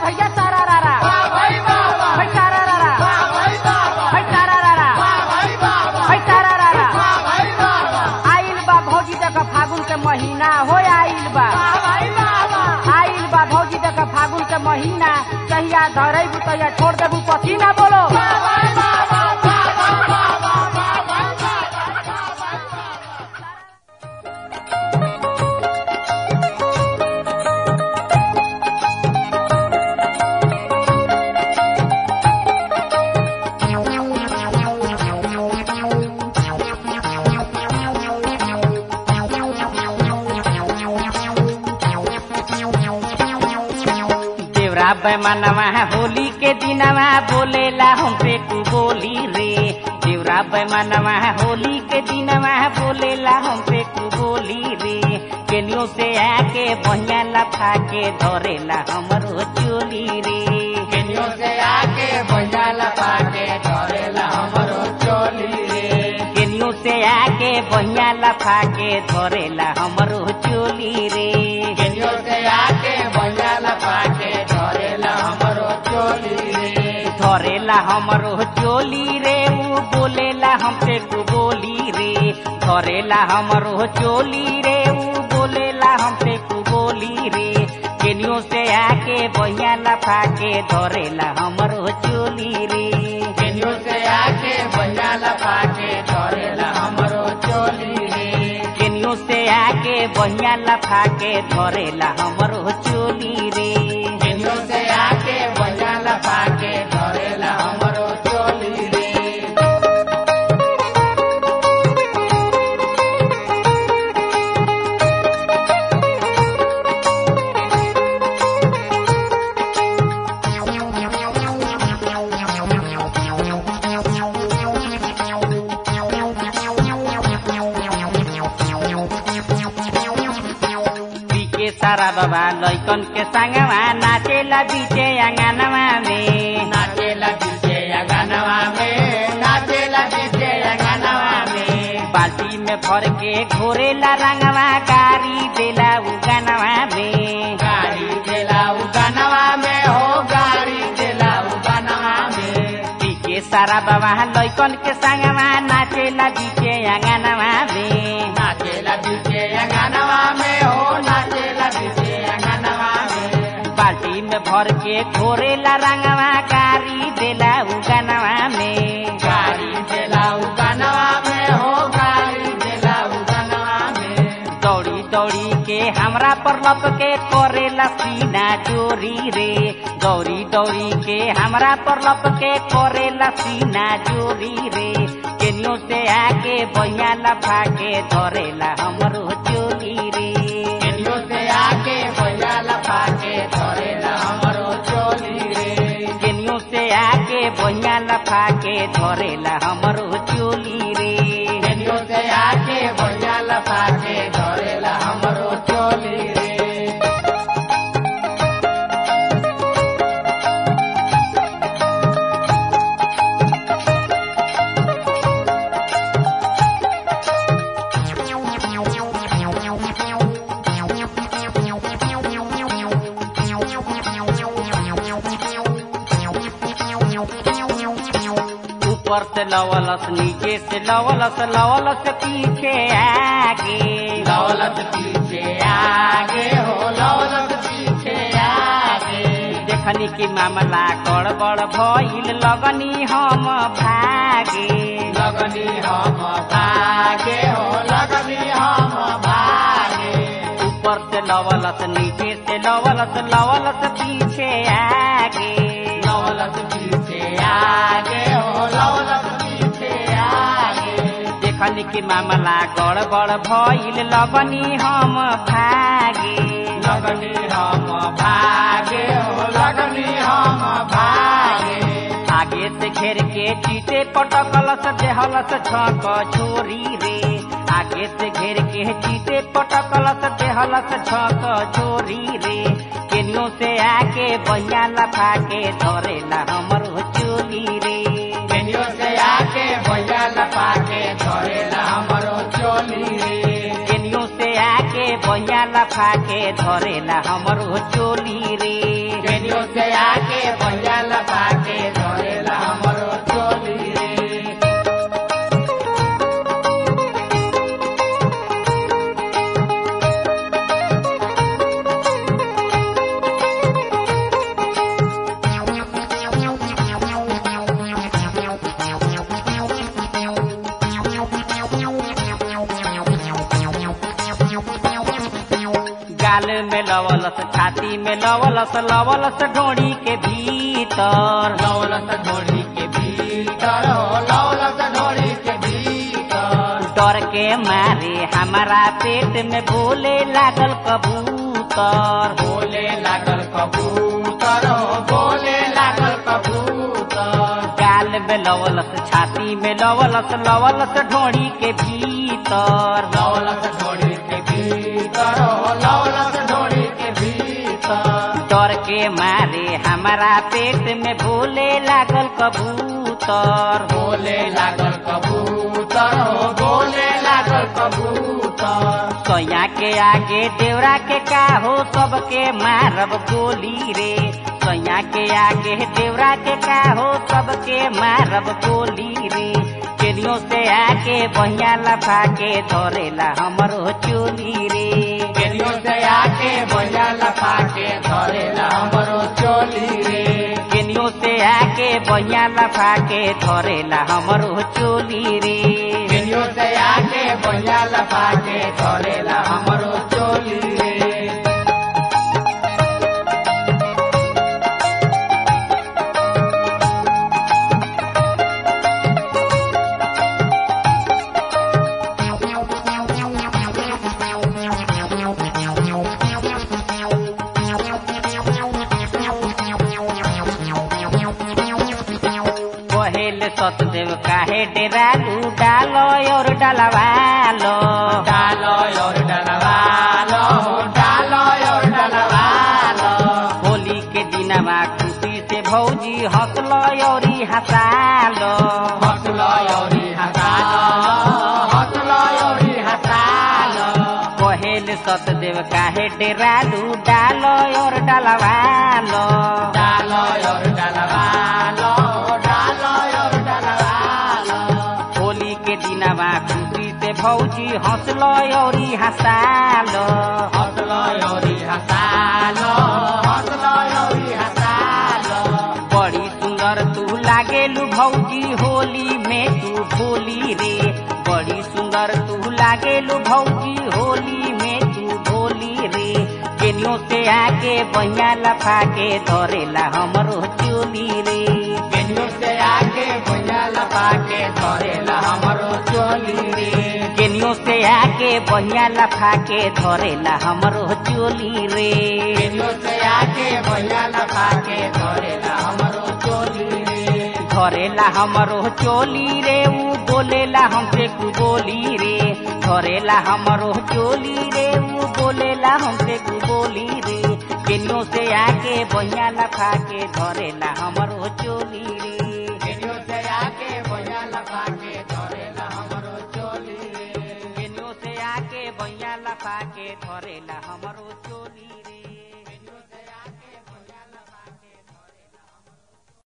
भैया सारा रारा भाई सारा रारा भाई सारा रारा भाई सारा रारा आइल बा भौजी तक फागुन के महीना हो आइल बा आइल बा भौजी तक फागुन के महीना कहिया धरेबू तहिया छोड़ देबू पसीना बोलो देवरा बैमानवा होली के दिनवा बोलेला हमसे तू बोली रे देवरा बैमानवा होली के दिनवा बोलेला हमसे तू बोली रे केलियो से आके बहिया लफा के धरेला हमरो चोली रे केनियो से आके भैया लपा के धरेला हमरो चोली रे केलियो से आके बहिया लफा के धरेला हमरो चोली रे केनियो से आके भैया लपा के धरेला हमरो चोली रे धरेला हमरो चोली रे ऊ बोलेला हमसे तू बोली रे धरेला हमरो चोली रे ऊ बोलेला हमसे तू बोली रे केनियो से आके बहिया लफा के धरेला हमरो चोली रे केनियो से आके भैया लपा के धरेला हमरो चोली रे केनियो से आके बहिया लफा के धरेला हमरो चोली रे केनियो से आके भैया लपा के धरेला हमरो चोली रे पीके सारा बाबा लैकन के संगवा नाचेला बीचे अंगनवा में नाचेला डीजे गानवा में नाचेला डीजे गानवा में बाल्टी में भर के घोरेला रंगवा गारी देला उगनवा में गाड़ी देला उ गानवा में हो गाड़ी देला उ गानवा में पीके सारा बाबा लैकन के संगवा नाचेला बीचे अंगनवा में नाचेला डीजे गानवा में हो नाचेला डीजे गानवा में बाल्टी में भर के घोरेला रंगवा गारी देला उगनवा में गाड़ी देला उ गानवा में हो गाड़ी देला उ गानवा में दौड़ी दौड़ी के हमरा पर लप के करेला सीना चोरी रे दौड़ी दौड़ी के हमरा पर लप के करेला सीना चोरी रे केनियो से आके बहिया लफा के धरेला हमरो चोरी रे केनियो से आके भैया लपा के धरेला हमरो चोली रे केनियो से आके बहिया लफा के धरेला हमरो चोली रे केनियो से आके भैया लपा के धरेला हमरो चोली रे ऊपर से लवलस नीचे से लवलस लवलस पीछे आगे लौलत पीछे आगे हो लौलत पीछे आगे देखनी की मामला गड़बड़ भइल लगनी हम भागे लगनी हम भागे हो लगनी हम भागे ऊपर से लवलस नीचे से लवलस लवलस पीछे आगे लौलत पीछे आगे हो लौलत पीछे आगे देखनी की मामला गड़बड़ भइल लगनी हम भागे लगनी हम भागे हो लगनी हम भागे आगे से घेर के चीते पटकलस देहलस छक छोरी रे आगे से घेर के चीते पटकलस देहलस छक छोरी रे केनियो से आके बहिया लफा के धरेला हमरो चोली रे केनियो से आके भैया लपा के धरेला हमरो चोली रे केनियो से आके बहिया लफा के धरेला हमरो चोली रे केनियो से आके भैया लपा के धरेला हमरो चोली रे गाल में लवलस छाती में लवलस लवलस ढोड़ी के भीतर लौलस ढोली के भीतर हो लौलस ढोली के भीतर डर के मारे हमारा पेट में बोले लागल कबूतर बोले लागल कबूतर हो बोले लागल कबूतर गाल में लवलस छाती में लवलस लवलस ढोड़ी के भीतर लौलस ढोली के भीतर हो लौलस ढोली के भीतर डर के मारे हमारा पेट में बोले लागल कबूतर बोले लागल कबूतर हो बोले लागल कबूतर सोया के आगे देवरा के का हो सबके मारब गोली रे सोया के आगे देवरा के का हो सबके मारब गोली रे केनियो से आके बहिया लफा के धरेला हमरो चोली रे केनियो से आके भैया लपा के धरेला हमरो चोली रे केनियो से आके बहिया लफा के धरेला हमरो चोली रे केनियो से आके भैया लपा के धरेला हमरो चोली रे कहेल सतदेव काहे डेरालू डालो और डलवालो डालो और डलवालो डालो और डलवालो होली के दिनमा खुशी से भौजी हंसलो और हंसालो हंसलो और हंसालो हंसलो और हंसालो कहेल सतदेव काहे डेरालू डालो और डलवालो डालो और डलवालो डालो और डलवालो होली के दिनमा खुशी से भौजी हंसलो और हंसालो हंसलो और हंसालो हंसलो और हंसालो बड़ी सुंदर तू लागेलू भौजी होली में तू भोली रे बड़ी सुंदर तू लागेलू भौजी होली में तू भोली रे केनियो से आके बहिया लफा के धरेला हमरो चोली रे केनियो से आके भैया लपा के धरेला हमरो चोली रे केनियो से आके बहिया लफा के धरेला हमरो चोली रे केनियो से आके भैया लपा के धरेला हमरो चोली रे धरेला हमरो चोली रे ऊ बोलेला हमसे कु बोली रे धरेला हमरो चोली रे ऊ बोलेला हमसे कु बोली रे केनियो से आके बहिया लफा के धरेला हमरो चोली रे केनियो से आके भैया लपा के धरेला हमरो चोली रे केनियो से आके बहिया लफा के धरे